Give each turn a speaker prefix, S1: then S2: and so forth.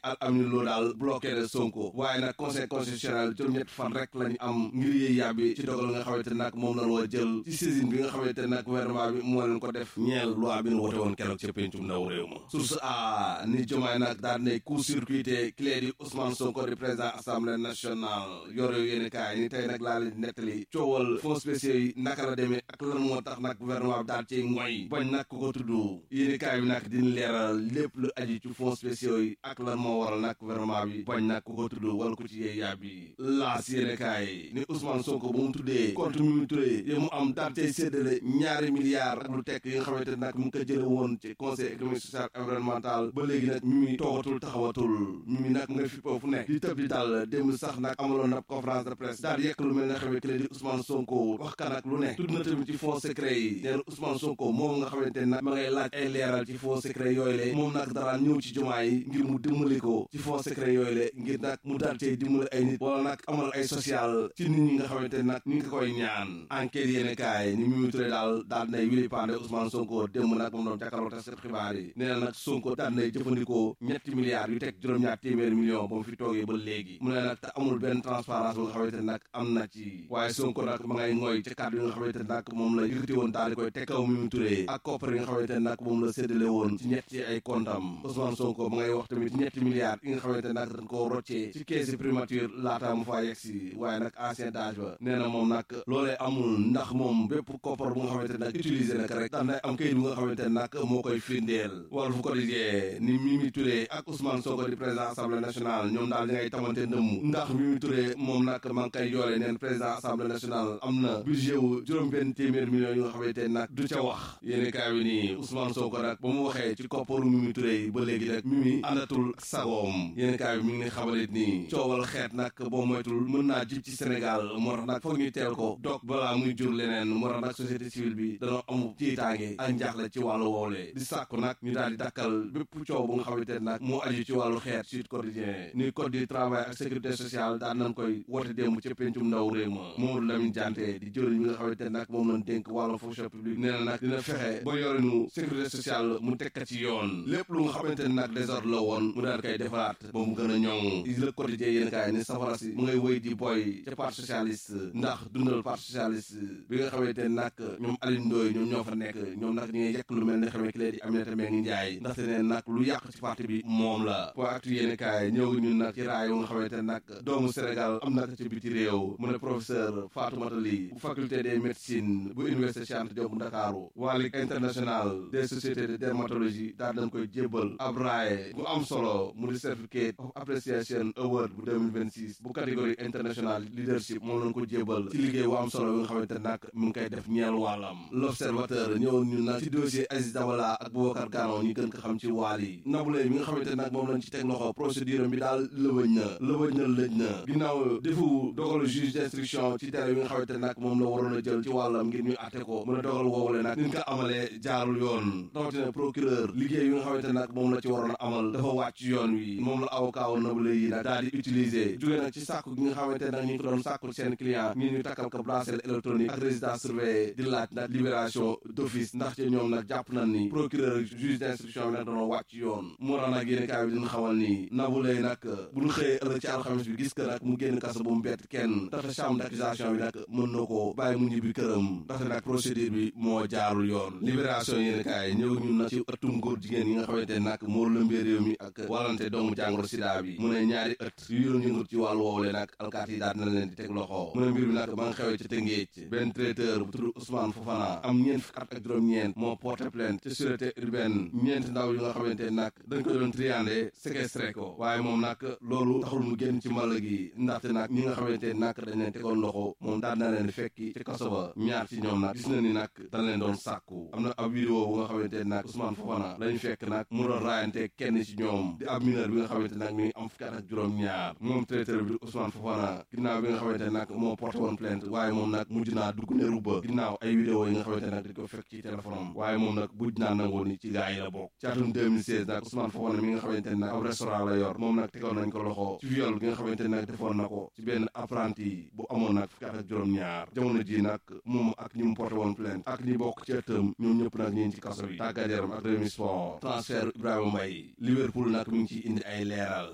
S1: Al Amine Lo daal bloqué na Sonko waaye nag conseil constitutionnel juróom-ñett fan rek lañu am ngir yéey yàbbi ci dogal nga xamante ne nag moom lañ war jël ci saisine bi nga xamante ne nag gouvernement bi moo leen ko def ñeel loi bi nu wote woon keroog ca pencum ndaw réew ma source a ni jomaay nag daal ne court circuité clé di Ousmane Sonko di président assemblée nationale yore yéeni kaay ni tey nag laa leen nettali coowal fonds spéciaux yi naka la demee ak lan moo tax nag gouvernement bi daal ci ngoy bañ nag ko ko tudd yéeni kaay bi nag dina leeral lépp lu aji ci fonds spéciaux yi ak lan moo waral nag gouvernement bi bañ nag ko ko tudd wala ko ci yee yàbbi laas yéeni kaay ni Ousmane Sonko ba mu tuddee compte Mimi Touré yi mu am daal cay séddale ñaari milliards ak lu tekk yi nga xamante nag mu ngi ko jële woon ci conseil économique social environnemental ba léegi nag Mimi toogatul taxawatul Mimi nag nga fi fu nekk di tëb di dal démb sax nag amaloon na conférence de presse daal di yekk lu mel ne xamee que di Ousmane Sonko wax ka nag lu ne tudd na tamit ci fonds secret yi nee na Ousmane Sonko moom nga xamante ne nag ma ngay laaj ay leeral ci fonds secret yooyu le moom nag daraan ñëw ci jumaa yi ngir mu dimbali ko ci fonds secret yooyu le ngir nag mu daal cee dimbali ay nit wala nag amal ay social ci nit ñi nga xamante ne nag ñu ngi koy ñaan enquête yéene kaay ni Mimi Touré daal daal nay wili pande Ousmane Sonko démb nag moom doon jàkkaarloo taskat xibaar yi nee na nag Sonko daal nay jëfandikoo ñetti milliards yu teg juróom-ñaar téeméeri million ba mu fi toogee ba léegi mu ne nag te amul benn transparence bu nga xamante ne nag am na ci waaye Sonko nag ma ngay ngooy ci kàddu yi nga xamante ne nag moom la yëkkati woon daal di koy teg kaw Mimi Touré ak koppar yi nga xamante ne nag moom la séddale woon ci ñetti ay kontam Ousmane Sonko ma ngay wax tamit ci ñetti milliards yi nga xamante ne nag dañ koo roccee ci caisse primature laata mu faa yegsi waaye nag ancien d'âge ba nee na moom nag loolee amul ndax moom bépp koppar bu nga xamante ne nag utilisé na ko rek daan nay am kayit bu nga xamante ne nag moo koy firndeel Walf Quotidien ni Mimi Touré ak Ousmane Sonko di président assemblée nationale ñoom daal di ngay tamante ndëmm ndax Mimi Touré moom nag ma ngi koy yoole neen président assemblée nationale am na budget wu juróom benn téeméer millions yu nga xamante ne nag du ca wax yéeni kaay bi nii Ousmane Sonko nag ba mu waxee ci kopparu Mimi Touré yi ba léegi rek Mimi àndatul sagoom yéeni kaay bi mi ngi xamalit nii coowal xeet nag boo moytul mën naa jib ci Sénégal moo tax nag foog ñu teel ko dog balaa muy jur leneen moo tax nag société civile bi danoo amu tiitaange ak njaaxle ci wàllu woowlee di sàkku nag ñu daal di dakkal bépp coow bu nga xamante ne nag moo aju ci wàllu xeet Sud Quotidien ni code du travail ak sécurité sociale daan nañ koy woote démb ca pencum ndaw réew ma Mamadou Lamine Dianté di jëriñ bi nga xamante ne nag moom lañ dénk wàllu fonction publique nee na nag dina fexe ba yorinu sécurité sociale mu tekka ci yoon lépp lu nga xamante ne nag désordre la woon mu daal koy defaraat ba mu gën a ñoŋ le quotidien yéen kaay ni safara si mu ngay wéy di boy ca parti socialiste ndax dundal parti socialiste bi nga xamante ne nag ñoom Alioune Ndoye ñoom ñoo fa nekk ñoom nag ñu ngi yekk lu mel ne xamee ki lee di Aminata Mbengue Ndiaye ndaxte ne nag lu yàq ci parti bi moom la po actu yéen kaay ñëw ñun nag ci raay yu nga xamante ne nag doomu Sénégal am na ko ci biti réew mu ne professeur Fatoumata Ly bu faculté des médecines bu université Cheikh Anta Diop bu Ndakaaru waa Ligue internationale des sociétés de dermatologie daal dañ koy jébbal ab raaye bu am solo mu di certificate of appreciation award bu 2026 bu catégorie international leadership moom lañ ko jébbal ci liggéey bu am solo bi nga xamante nag mu ngi koy def ñeel wàllam l'observateur ñëw ñun nag ci dossier Aziz Dabala ak Boubacar Gano ñu gën ko xam ci waal yi Naboulaye mi nga xamante nag moom lañ ci teg loxo procédure bi daal lëbëj na lëbëj na lëj na ginnaaw defu dogalu juge d'instruction ci tere bi nga xamante nag moom la waroon a jël ci wàllam ngir ñu atte ko mën a dogal woowule nag niñ ko amalee jaarul yoon rawatina procureur liggéey bi nga xamante nag moom la ci waroon a amal dafa wàcc yoon wi moom la avocat wu Naboulaye yi nag daal di utiliser jóge nag ci sàkku gi nga xamante nag ñu ngi ko doon sàkku seen client ngir ñu takkal ko bracelet électronique ak résidence surveillée di laaj nag libération d'office ndax ci ñoom nag jàpp nañ ni procureur juge d'instruction bi nag doon wàcc yoon moo tax nag yéen kaay bi dina xamal ni Naboulaye nag bu ñu xëyee ëllëg ci alxames bi gis que nag mu génn kaso bu mu bett kenn ndaxte chambre d'accusation bi nag mën na ko bàyyi mu ñibbi këram ndaxte nag procédure bi moo jaarul yoon libération yéen kaay ñëw ñun nag ci ëttum góor jigéen yi nga xamante nag moo lëmbee réew mi ak wàllante doomu jàngoro sida bi mu ne ñaari ëtt yu doon yëngut ci wàllu woowule nag alkaat yi daal na leen di teg loxo mu ne mbir bi nag ma nga xewee ci Tëngéej benn traiteur bu tudd Ousmane Fofana am ñeent fukki at ak juróom-ñeent moo porté plainte ci sûreté urbaine ñeent ndaw yu nga xamante nag dañ ko doon triandé séquestré ko waaye moom nag loolu taxul mu génn ci mbàll gi ndaxte nag ñi nga xamante nag dañ leen tegoon loxo moom daal na leen fekki ci kaso ba ñaar ci ñoom nag gis na ni nag dañ leen doon sàkku am na ab vidéo bu nga xamante nag Ousmane Fofana lañ fekk nag mu doon raayante kenn ci ñoom di ab mineur bi nga xamante nag mi ngi am fukki at ak juróom-ñaar moom traiteur bi Ousmane Fofana ginnaaw bi nga xamante nag moo porté woon plainte waaye moom nag mujj naa dugg ne ruba ginnaaw ay vidéo yi nga xamante nag dañ ko fekk ci téléphone am waaye moom nag mujj naa nangoo ni ci gaa yi la bokk ci atum 2016 nag Ousmane Fofana mi nga xamante nag ab restaurant la yor moom nag tegoon nañ ko loxo ci viol gi nga xamante nag defoon na ko ci benn apprenti bu amoon nag fukki at ak juróom-ñaar jamono ji nag moom ak ñi mu porté woon plainte ak ñi bokk ci ëttam ñoom ñëpp nag ñi ci kaso bi tàggat yaram ak Rewmi Sport transfert Ibrahima Mbaye Liverpool nag mi ngi ciy indi ay leeral